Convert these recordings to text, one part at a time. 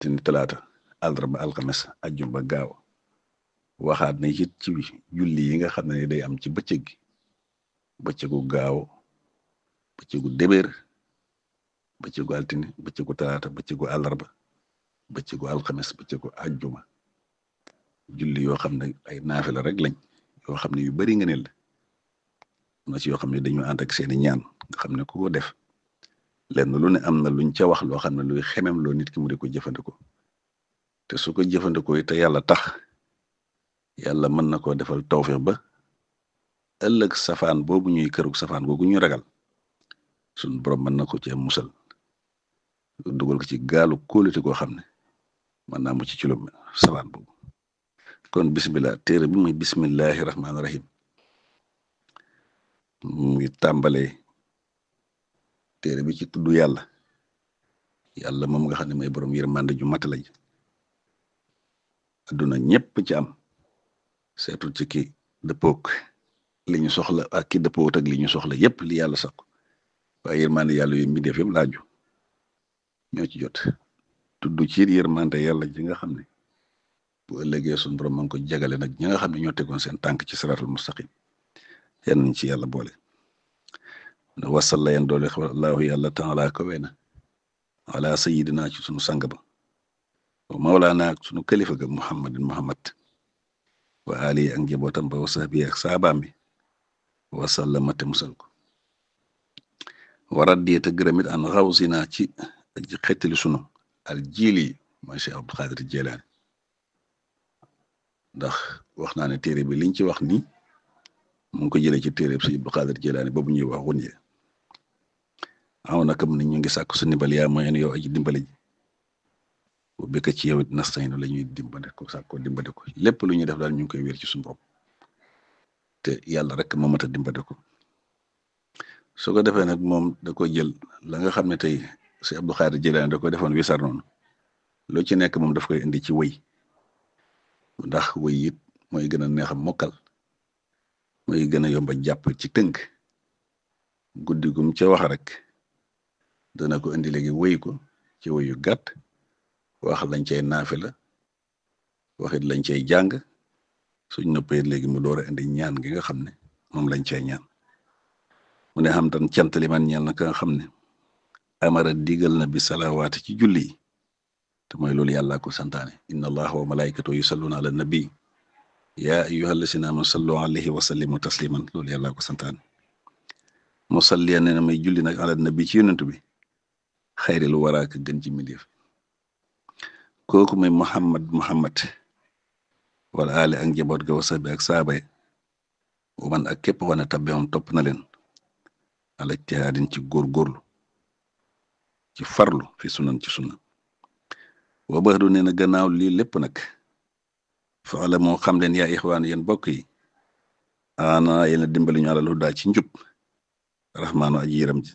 altine talaata àllarba alxames ajjuma ba gaaw waxaat na it ci julli yi nga xam ne day am ci bëccëg gi bëccëgu gaaw bëccëgu débéer bëccëgu altine bëccëgu talaata bëccëgu àllarba bëccëgu alxames bëccëgu ajjuma julli yoo xam ne ay naafila rek lañ yoo xam ne yu bari nga ne la am na ci yoo xam ne dañu ànd ak seeni ñaan nga xam ne ku ko def lenn lu ne am na luñ ca wax loo xam ne luy xemem loo nit ki mu di ko jëfandikoo te su ko jëfandikoo te yàlla tax yàlla mën na koo defal tawfeex ba ëllëg safaan boobu ñuy kërug safaan googu ñu ragal suñ borom mën na ko ci musal dugal ko ci gaalu kóolute goo xam ne mën naa mucc ci lu safaan boobu kon bismillah téere bi muy bismillahi rahmaani rahim mu ngi tàmbalee téere bi ci tudd yàlla yàlla moom nga xam ne mooy borom yërmande ju mat lañ adduna ñëpp ci am seetul ci ki dëppook li ñu soxla ak ki dëppoot ak li ñu soxla yépp li yàlla sax waaye yërmande yàlla yooyu mi def yëpp laaju ñoo ci jot tudd ci yërmande yàlla ji nga xam ne bu ëllëgee suñu borom ma ngi ko jagale nag ñi nga xam ne ñoo tegoon seen tànk ci siratul mustaqim yan nañ ci yàlla boole wasalla yan doole allahu yàlla taala kawe na ala sayidina ci sunu sang ba wa mawlaana ak sunu kalifa ga muhammadin muhammad wa ali ak njabootam ba wa sahbi ak saabaam bi wasallama te musal ko warat di te gërëmit an xawsina ci aji xettali sunu al jiili mooy Cheikh Abdul Xaadir Jilaani ndax wax naa ne téere bi liñ ci wax ni mu ngi ko jëlee ci téere bi Cheikh Abdul Xaadir Jilaani boobu ñuy wax wun ye aw na kam ni ñu ngi sàkk su ndimbal yaa mooy yow aji dimbali ji bu bëgg ci yow it nastaynu la ñuy dimbale ko sàkkoo dimbale ko lépp lu ñuy def daal ñu ngi koy wér ci suñu bopp te yàlla rek moo mat a dimbale ko su ko defee nag moom da ko jël la nga xam ne tey si Abdou Xaadir Jilaani da ko defoon wisar noonu lu ci nekk moom daf koy indi ci wëy ndax wëy it mooy gën a neex a mokkal mooy gën a yomb a jàpp ci tënk guddi gum ca wax rek dana ko indi léegi wëy ko ci wëyu gàtt wax lañ cay naafila waxit lañ cay jàng suñ noppee léegi mu door a indi ñaan gi nga xam ne moom lañ cay ñaan mu ne xam tan cant li man ñeel na ka nga xam ne amara digal na bi salawaati ci julli yi te mooy loolu yàlla ko santaane inna allaha wa malaikatu yusalluna ala nabi yaa ayyuha allasina amanu sallu alayhi wa sallimu tasliman loolu yàlla ko santaane musalliya nee na may julli nag ala nabi ci yonent bi xayril waraaka gën ci mbindeef kooku mooy muhammad muhammad wala ali ak njaboot ga wasa bi ak saaba yi man ak képp wane tabbe moom topp na leen ala ijtihaadin ci góorgóorlu ci farlu fi sunan ci sunna wa bax du nee na gannaaw lii lépp nag faala moo xam leen yaa ixwaan yéen bokk yi ana yéen a dimbali ñu alal hudaa ci njub rahmaanu aji yëram ji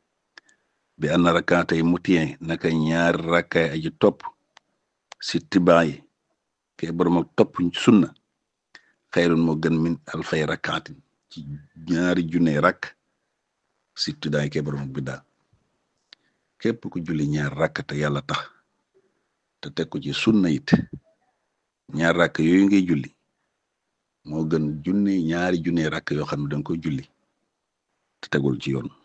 bi anna rakaatay mutien naka ñaari rakkaay aji topp si tibaa yi ke borom ak topp sunna xayrun moo gën min alfay rakaatin ci ñaari junne rakk si tidaa yi ke borom ak biddaa képp ku julli ñaar rakk te yàlla tax te teg ko ci sunna it ñaar rakk yooyu ngay julli moo gën junne ñaari junne rakk yoo xam ne danga koy julli te tegul ci yoon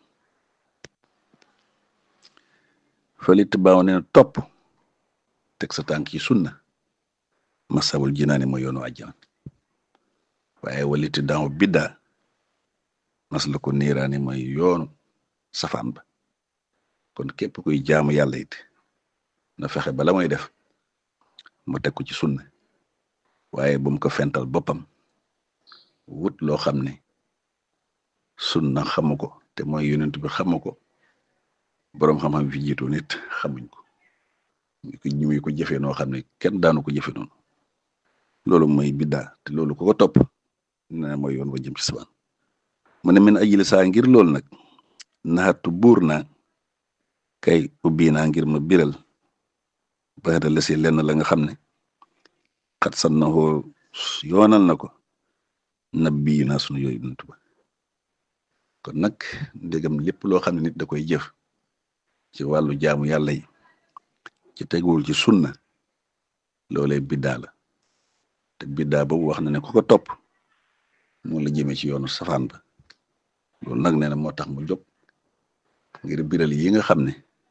falit baaw ne topp teg sa tànk ci sunna masawul jinaani mooy yoonu àjjana waaye walit daaw biddaa mas la ko niiraani mooy yoonu safaan ba kon képp kuy jaamu yàlla it na fexe bala mooy def mu teg ko ci sunna waaye bu mu ko fental boppam wut loo xam ne sunna xamu ko te mooy yonent bi xamu ko boroom xam-xam fi jiitu nit xamuñ ko ñu ko ñu ko jëfee noo xam ne kenn daanu ko jëfe noonu loolu mooy biddaa te loolu ko ko topp na mooy yoon wa jëm ci sabaan mu ne min ajili saa ngir loolu nag naxatu buur naa kay ubbi naa ngir ma biral ba la si lenn la nga xam ne xat san na xoo yoonal na ko nabbi naa sunu yooyu yonent ba kon nag ndegam lépp loo xam ne nit da koy jëf ci wàllu jaamu yàlla yi ci teguwul ci sunna loolee biddaa la te biddaa boobu wax na ne ku ko topp mu la jëmee ci yoonu safaan ba loolu nag nee na moo tax mu jóg ngir biral yi nga xam ne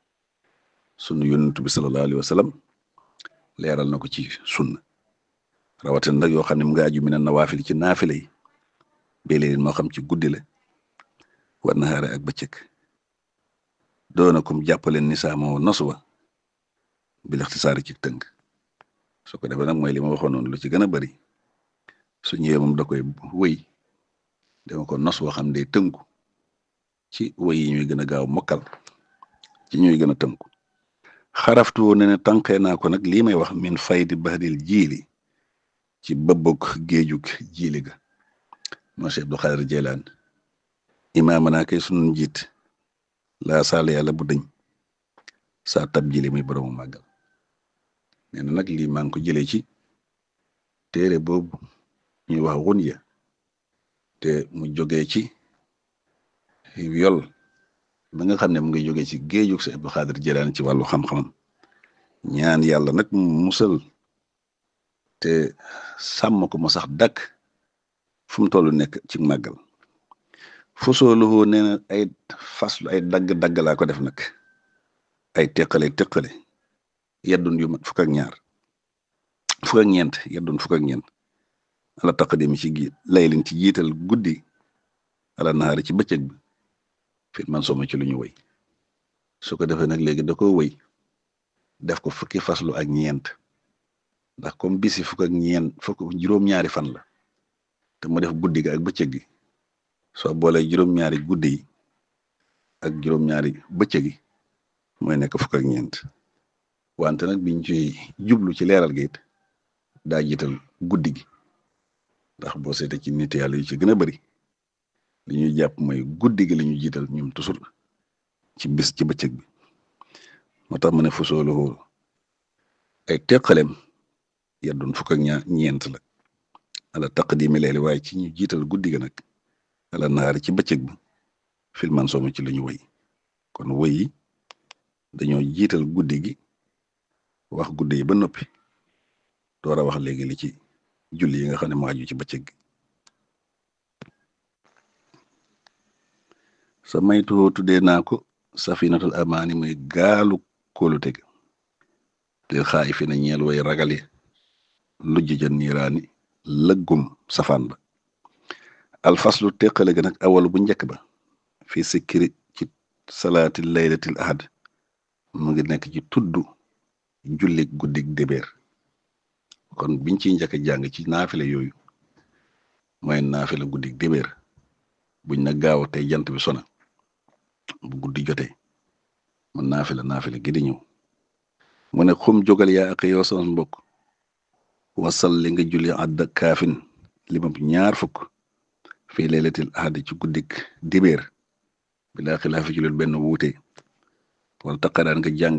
sunu yonent bi sallallahu alayhi wa sallam leeral na ko ci sunna rawatina nag yoo xam ne mu nga aju mi na nawaafil ci naafile yi béy moo xam ci guddi la war na xaare ak bëccëg doona kum jàppaleen ni saa moo nosu wa bi lixtisaari ci tënk su ko defee nag mooy li ma waxoon noonu lu ci gën a bari su ñëwee moom da koy wëy dama ko nos woo xam day tënku ci wëy yi ñuy gën a gaaw mokkal ci ñuy gën a tënku xaraftu ne ne tànqee naa ko nag lii may wax min faydi bahril jiili ci bëbbug géejug jiili ga moo Cheikh Abdul Xaadir Jeylaan imaama naa kay sunu njiit laa saal yàlla bu dëñ saa tab jili muy boroomu màggal nee na nag lii maa ngi ko jëlee ci téere boobu ñuy wax Gunya te mu jógee ci yol ba nga xam ne mu ngi jógee ci géejug Cheikh Abdul Xaadir Jeylaan ci wàllu xam-xamam ñaan yàlla nag mu musal te sàmm ko mu sax dakk fu mu toll nekk ci màggal fosooluhu nee na ay faslu ay dagg-dagg laa ko def nag ay teqale teqale yeddun yu mat fukk ak ñaar fukk ak ñeent yeddun fukk ak ñeent ala taqdimi ci gi laylin ci jiital guddi ala nahaari ci bëccëg bi fit man soma ci lu ñu wëy su ko defee nag léegi da ko wëy def ko fukki faslu ak ñeent ndax comme bisi fukk ak ñeent fukk juróom-ñaari fan la te mu def guddi gi ak bëccëg gi soo boolee juróom-ñaari guddi yi ak juróom-ñaari bëccëg yi mooy nekk fukk ak ñeent wante nag biñ ci jublu ci leeral gi it daa jiital guddi gi ndax boo seetee ci nit yàlla yu ci gën a bari li ñuy jàpp mooy guddi gi la ñu jiital ñoom tusul ci bis ci bëccëg bi moo tax ma ne fusoolu ay teqaleem yeddun fukk ak ñaar ñeent la ala taqdimi leeli waaye ci ñu jiital guddi ga nag ala naari ci bëccëg bi filman sooma ci lu ñu wëy kon wëy yi dañoo jiital guddi gi wax guddi yi ba noppi door a wax léegi li ci julli yi nga xam ne moo aju ci bëccëg gi sa maytuwoo tuddee naa ko safinatul amaani muy gaalu kóolute ga lil xaayi fi na ñeel way ragale lujj ja niiraani lëggum safaan ba alfaslu teqale ga nag awalu bu njëkk ba fii sikkiri ci salaati laylatil ahad mu ngi nekk ci tudd julli guddig débéer kon biñ ciy njëkk jàng ci naafile yooyu mooy naafile guddig débéer buñ na gaaw tey jant bi sona bu guddi jotee man naafile naafile gi di ñëw mu ne xum jógal yaa ak yow sama mbokk wasal li nga julli àdda kaafin limab ñaar fukk fii laylatil ahad ci guddik dibéer bilaa xilaafi ci loolu benn wuute wala taqaraan nga jàng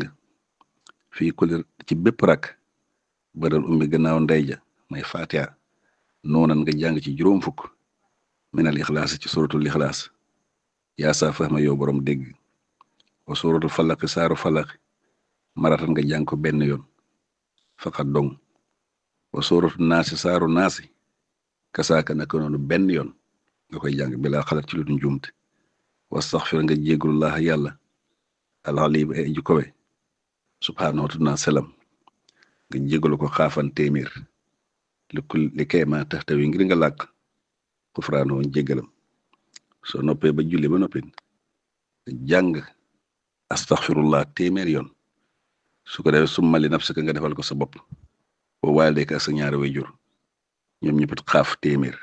fii kulli ci bépp rak bëral umbi gannaaw ndeyja may fatiha noonan nga jàng ci juróom fukk minal ixlaas ci suratul ixlaas yaa saa fahma yow borom dégg wa suratul falaqi saaru falaqi maratan nga jàng ko benn yoon faqat dong wa sóoratu naasi saaru naasi kasaaka naka noonu benn yoon nga koy jàng bilaa xalaat ci lu dul njuumte wastaxfir nga jéggulullah yàlla alxali bi ay ju kowe subhaanahu wa selam nga jéggalu ko xaafan téeméer li kul li kay ma tax tawi ngir nga làkk xufraanoo jéggalam soo noppee ba julli ba noppi nga jàng astaxfirullah téeméer yoon su ko defee summali nafsika nga defal ko sa bopp boo waale ak sa ñaari way jur ñoom ñëpp xaaf téeméer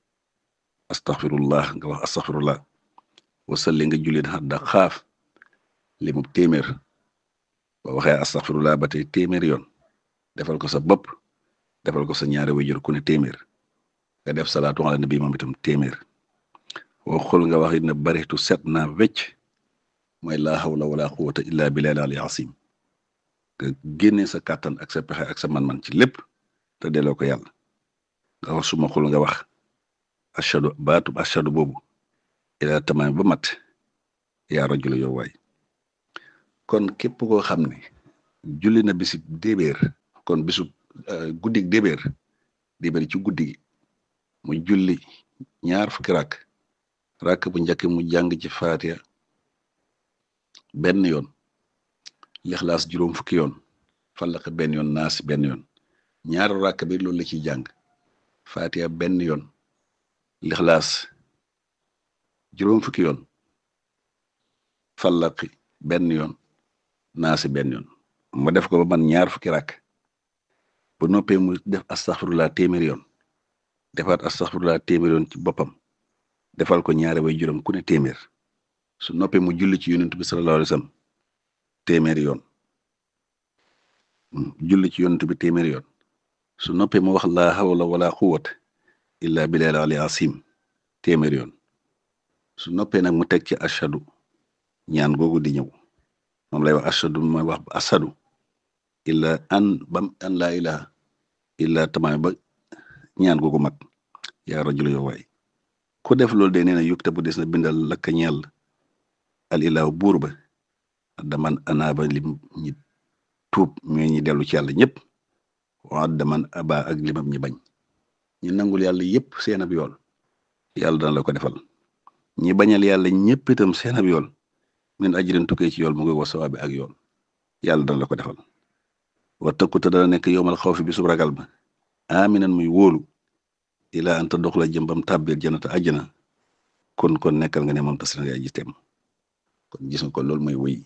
astaxfirullah nga wax astaxfirullah wasalli nga jullit xadda xaaf li mu téeméer boo waxee astaxfirullah ba tey téeméer yoon defal ko sa bopp defal ko sa ñaari way jur ku ne téeméer nga def salaatu ala nabi moom itam téeméer woo xul nga wax it ne baritu set naa wecc mooy laa hawla wala quwwata illa billahi al asim nga génne sa kàttan ak sa pexe ak sa man-man ci lépp te delloo ko yàlla nga wax suma xul nga wax ashadu baatub ashadu boobu ila tamaam ba mat yaa rajula yow waay kon képp koo xam ne julli na bisib débéer kon bisub guddig débéer débéer ci guddi gi mu julli ñaar fukki rakk rakk bu njëkk mu jàng ci faatiya benn yoon lixlaas juróom fukki yoon fallaq benn yoon naas benn yoon ñaar rakk bi loolu la ciy jàng faatiya benn yoon lixlaas juróom fukki yoon fallaqi benn yoon naasi benn yoon mu def ko ba man ñaar fukki rakk bu noppee mu def astaxfirullah téeméeri yoon defaat astaxfirullah téeméeri yoon ci boppam defal ko ñaari way juróom ku ne téeméer su noppee mu julli ci yonent bi sallallahu alayhi wasallam téeméeri yoon julli ci yonent bi téeméeri yoon su noppee mu wax laa hawla wala quwwata illa billahi ali asim téeméeri yoon su noppee nag mu teg ci ashadu ñaan googu di ñëw moom lay wax ashadu mooy wax asadu illa an bam an laa ilaha illa tamaam ba ñaan googu mat yaa rajulu yow waay ku def loolu de nee na yukta bu des na bindal lakka ñeel al ilahu buur ba daman anaaba lim ñi tuub ñooy ñi dellu ci yàlla ñëpp waa daman aba ak limam ñi bañ ñi nangul yàlla yëpp seen ab yool yàlla dana la ko defal ñi bañal yàlla ñëpp itam seen ab yool min ajrin tukkee ci yool mu ngi wa sawaabi ak yool yàlla dana la ko defal wa tëkkute dana nekk yowmal xaw fi bi sub ragal ba aminan muy wóolu ilaa anta dox la jëmbam tàbbir janata àjjana kon kon nekkal nga ne moom tas na yaay ji teem kon gis nga ko loolu mooy wëy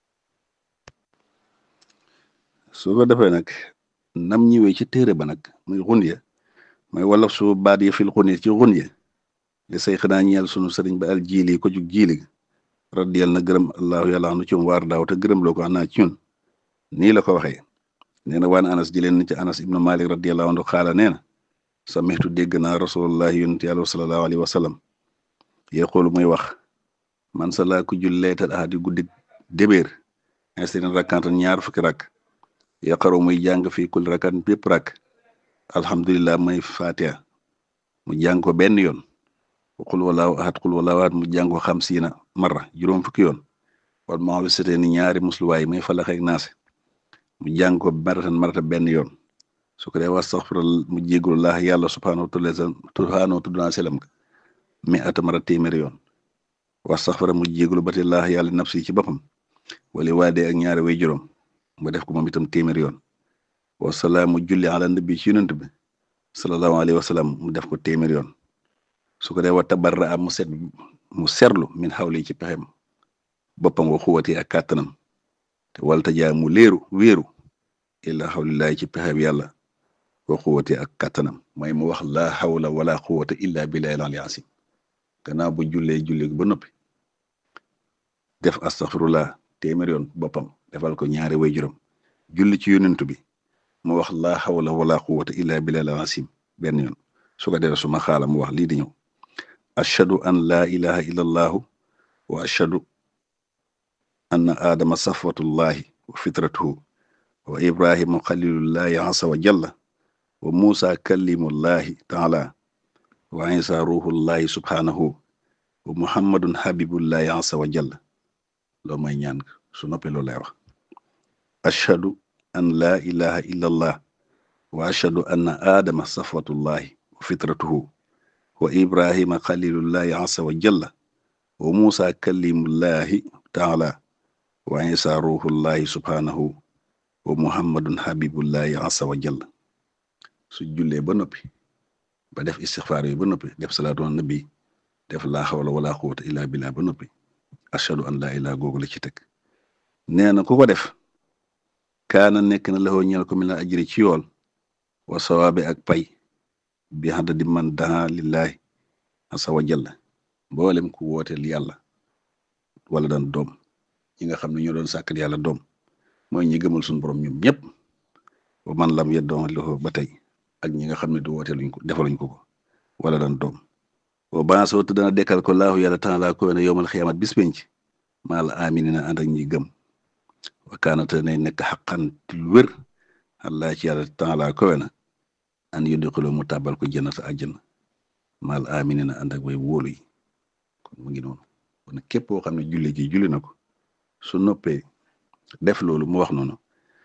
su ko defee nag nam ñëwee ci téere ba nag muy xunye mooy wala su baat yi fil xunye ci xunye li say xanaa ñeel sunu sëriñ ba al jiili ko jug jiili radiyal na gërëm allahu yàlla anu ci waar daaw te gërëm loo ko xanaa ci ñun nii la ko waxee nee na waan anas jëleen na ci anas ibnu malik radiyallahu anhu xaala nee na samixtu dégg naa rasulullah yonent yàlla sallallahu alayhi wa sallam yaqulu muy wax man sa laa ko julleetal ahadi guddi débéer instinen rakkantan ñaar fukki rakk yaqaru muy jàng fii kulli rakkan bépp rakk alhamdulillah may fatiha mu jàng ko benn yoon qul walaahu ahad qul walaahu ahad mu jàng ko xamsiina marra juróom fukki yoon wal maa wi sete ni ñaari musluwaay may falax ak naase mu jàng ko maratan marata benn yoon su ko dee wastaxfira mu jégalullah yàlla subhaanahu wa taala subhaanahu tudd naa selam ka mi ata mara téeméeri yoon wastaxfira mu jégalu ba te laax yàlla nafsi ci boppam wala waadee ak ñaari way juróom mu def ko moom itam téeméeri yoon wasalaamu julli ala nabi ci yonent bi sallallahu alayhi wa sallam mu def ko téeméeri yoon su ko dee wa tabarra am mu set mu serlu min xawli ci pexem boppam wa xuwati ak kàttanam te walta jaa mu léeru wéeru illa xawlillahi ci pexem yàlla wa xuwati ak kàttanam mooy mu wax laa xawla wala xuwata illa billahi al-ali asim gannaaw bu jullee julli ba noppi def astaxfirullah téeméer yoon boppam defal ko ñaari way juróom julli ci yonent bi mu wax laa xawla wala xuwata illa billahi al-asim benn yoon su ko defee su ma xaala mu wax lii di ñëw ashhadu an laa ilaha illa allahu wa ashhadu anna aadama safwatullahi wa fitratuhu wa ibrahima xalilullahi asa wa jalla wa muusa kallimullahi taala wa isa ruhullahi subhanahu wa muhammadun habibullahi asa wa jalla loolu mooy ñaan su noppee loolu lay wax ashhadu an laa ilaha illa allah wa ashhadu anna aadama safwatullahi wa fitratuhu wa ibrahima xalilullahi asa wa jalla wa muusa kallimullahi taala wa isa ruhullahi subhanahu wa muhammadun habibullahi asa wa jalla su jullee ba noppi ba def istixfaar yi ba noppi def salaatu ala nabi def laa xawla wala quwwata illa billah ba noppi ashhadu an laa ilaha googu la ci teg nee na ku ko def kaana nekk na laxoo ñeel ko mi la ajri ci yool wa sawaabe ak pay bi xanda di man daa lillahi asa wa jalla mboolem ku wooteel yàlla wala daan doom ñi nga xam ne ñoo doon sàkkal yàlla doom mooy ñi gëmal suñu borom ñoom ñëpp ba man lam yeddoon loxo ba tey ak ñi nga xam ne du wooteeluñ ko defaluñ ko ko wala daan doom wa baasoo te dana dekkal ko laahu yàlla taala ko ne yowmal xiyaamat bis penc maa la aminina ànd ak ñi gëm wa kaanate nay nekk xaqan lu wér allah ci yàlla taala ko na an yudxiloo mu tàbbal ko jannata àjjana maa la aminina ànd ak way wóolu yi kon mu ngi noonu kon képp koo xam ne julli gi julli na ko su noppee def loolu mu wax noonu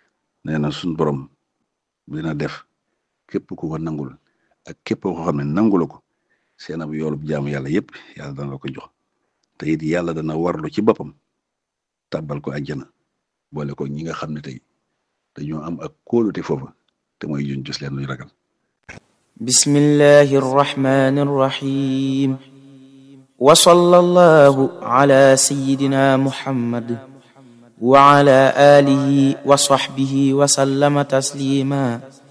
nee na suñ borom dina def képp ku ko nangul ak képp ko xam ne nangula ko seen ab yoolub jaamu yàlla yépp yàlla dana la ko jox te it yàlla dana warlu ci boppam tàbbal ko àjjana boole ko ñi nga xam ne tey dañoo am ak kóolute foofa te mooy juñ jus leen luñ ragal bismillahi arrahmani arrahim wa sallallahu ala sayyidina muhammad wa ala alihi wa sahbihi wa sallama taslima